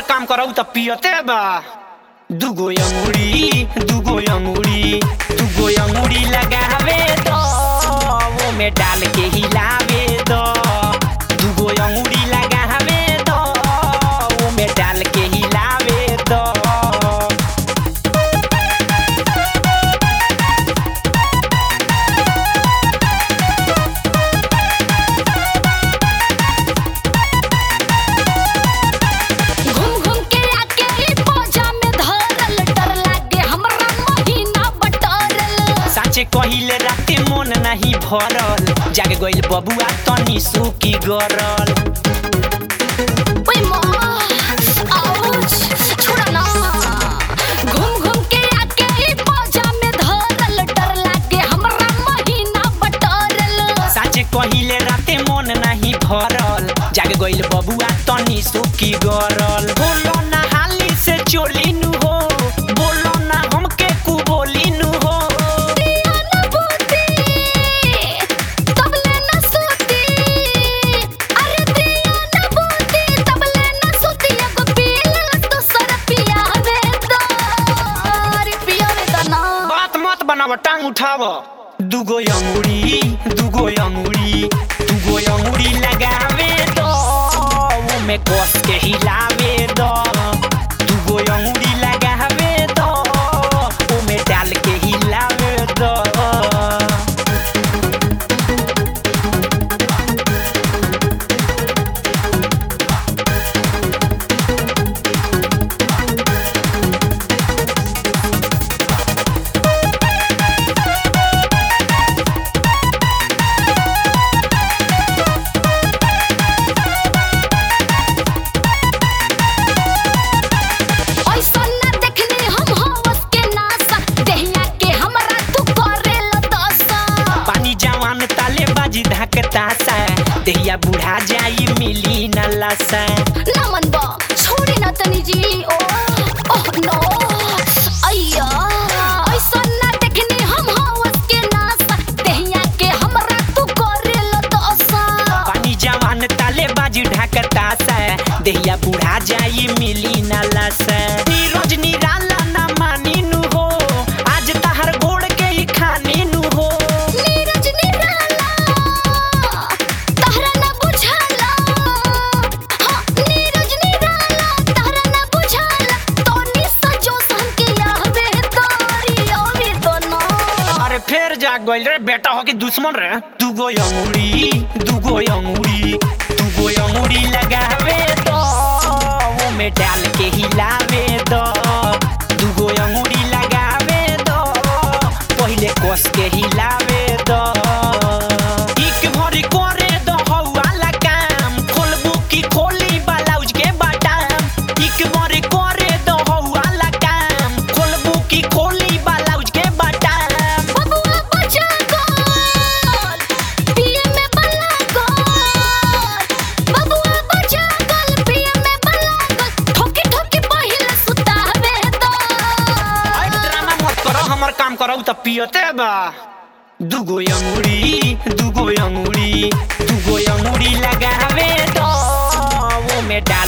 काम करऊ त पियते बा दुगो अंगुरी दुगो अंगुरी दुगो अंगुरी लगावे दो वो में डाल के हिलावे दो दुगो अंगुरी लगावे दो वो में डाल के हिलावे दो घूम घूम के आके ई पोजा में धरल डर लागे हमरा महीना बटरल साँचे कहिले राते मन नाही भरल जाग गइल बबुआ तनी सुकी गरल ओइ माँ आउच छोड़ा ना घूम घूम के आके ई पोजा में धरल डर लागे हमरा महीना बटरल साँचे कहिले राते मन नाही भरल जाग गइल बबुआ तनी सुकी गरल बोलो ना हाली से चोली नु हो बोलो ना हमके कु बोली नु हो दिया न बूती तबले न सूती अरे दिया न बूती तबले न सूती एगो पीला तो सर पियावे दो अरे पियावे दो ना बात मत बनाव टांग उठाव दुगो अंगुरी दुगो अंगुरी दुगो अंगुरी लगावे दो वो में कस के हिलावे दो दुगो अंगुरी लगावे दो वो में डाल के हिलावे दो ऐसन न देखनी हम हवस के नासा देहिया के हमरा तू करेल दसा पानी जवान ताले बाजी धकता सा देहिया बुढ़ा जाई मिली न लसा ना मन बा छोड़ी ना तनी जी ओ ओह नो अय्या ऐसन न देखनी हम हवस के नासा देहिया के हमरा तू करेल दसा पानी जवान ताले बाजी ढाकता सा देहिया बुढ़ा जाई मिली न लसा नीरज निराला ना मानी नु हो आज तहर गोड़ के ही खानी नु हो नीरज निराला तहरा न बुझाला हाँ नीरज निराला तहरा न बुझाला तोनी सजो सन के आवे तारी आवे तो ना अरे फिर जाग गइल रे बेटा हो के दुश्मन रे दुगो अंगुरी दुगो अंगुरी दुगो अंगुरी लगावे दो वो में डाल के हिलावे दो दुगो अंगुरी लगावे दो पहिले कस के हिलावे दो एक भरी करे दो हौवाला काम खोलबू की खोली ब्लाउज के बटन एक भरी करे दो हौवाला काम खोलबू की खोली ब्लाउज के बटन बबुआ बचा गोल पिए में बला गोल बबुआ बचा गोल पिए में बला गोल ठोकी ठोकी पहिले सुतावे तो आई ड्रामा मत करो हमर काम करो त पियते बा दुगो अंगुरी दुगो अंगुरी दुगो अंगुरी लगावे दो वो में डाल